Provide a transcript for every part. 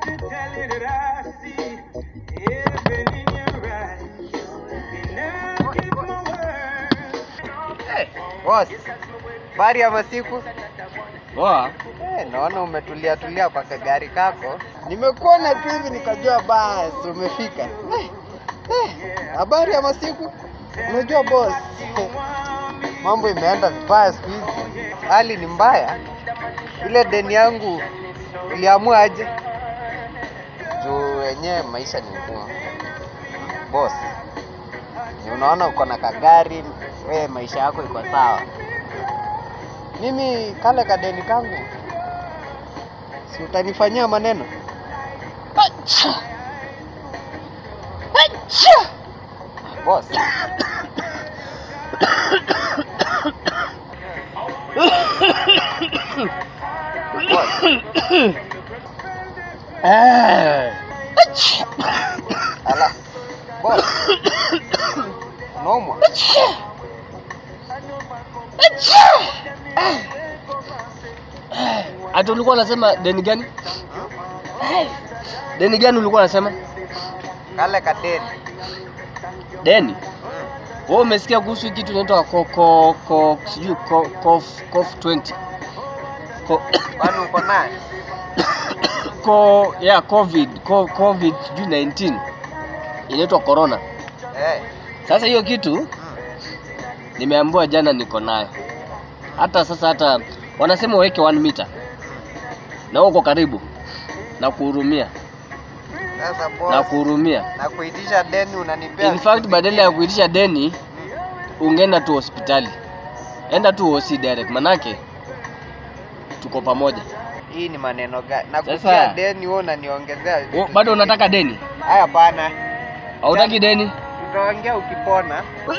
to tell you that I see heaven in your eyes. And I keep my word. Hey, boss. Bari ya masiku? Poa. Eh, naona umetulia tulia kwa kagari kako. Nimekuona tu hivi nikajua basi umefika. Eh, eh, habari ya masiku? Unajua boss, mambo imeenda vibaya siku hizi, hali ni mbaya. Ile deni yangu iliamua aje? Juu wenyewe maisha ni ngumu boss. Ni unaona uko na kagari, wewe maisha yako iko sawa. Mimi kale kadeni kangu, si utanifanyia maneno? Acha! Acha! Boss. Boss. Eh. Acha! Ala. Boss. Unaumwa? Ati ulikuwa unasema deni gani? Deni gani ulikuwa unasema? Kale kadeni. Deni. Wewe umesikia kuhusu kitu inaitwa ko ko ko sijui ko cof cof 20. Ko Kwani uko naye? ko yeah covid ko covid sijui 19 inaitwa corona. Eh. Sasa hiyo kitu nimeambiwa jana niko nayo. Hata sasa hata wanasema uweke 1 meter. Na uko karibu na kuhurumia Sasa na boss, kuhurumia. na kuitisha deni unanipea. In fact siku badala ya zingine. kuitisha deni ungeenda tu hospitali. Enda tu hosi direct manake tuko pamoja. Hii ni maneno gani? Na Sasa- kutia deni wewe unaniongezea O, vitu bado zingine. unataka deni? Haya bana. Hautaki deni? Tutaongea ukipona.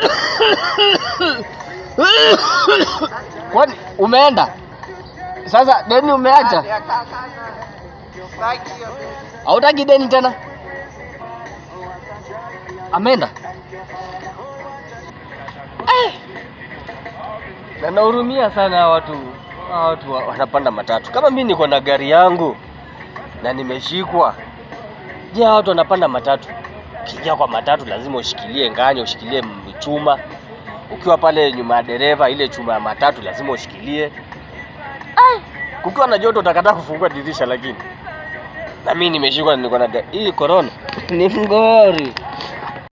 Kwani umeenda? Sasa deni umeacha? Ya kaka. Sitaki hiyo deni. Hautaki deni tena? Ameenda? Eh. Na nahurumia sana hawa watu. Hawa watu wa- wanapanda matatu. Kama mimi niko na gari yangu na nimeshikwa. Je, hawa watu wanapanda matatu? Ukiingia kwa matatu lazima ushikilie nganya, ushikilie m- chuma. Ukiwa pale nyuma ya dereva, ile chuma ya matatu lazima ushikilie. Ai, kukiwa na joto utakataa kufungua dirisha lakini na mimi nimeshikwa niko na ga- hii corona ni ngori